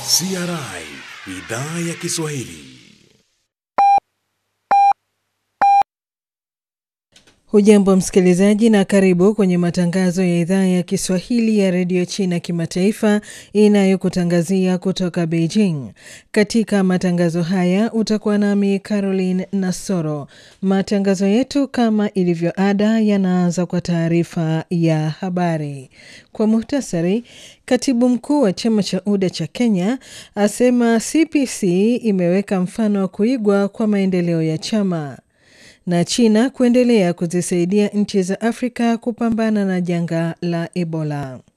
CRI idhaa ya Kiswahili. Hujambo msikilizaji, na karibu kwenye matangazo ya idhaa ya Kiswahili ya redio China kimataifa inayokutangazia kutoka Beijing. Katika matangazo haya utakuwa nami Caroline Nasoro. Matangazo yetu kama ilivyo ada yanaanza kwa taarifa ya habari. Kwa muhtasari, katibu mkuu wa chama cha UDA cha Kenya asema CPC imeweka mfano wa kuigwa kwa maendeleo ya chama na China kuendelea kuzisaidia nchi za Afrika kupambana na janga la Ebola.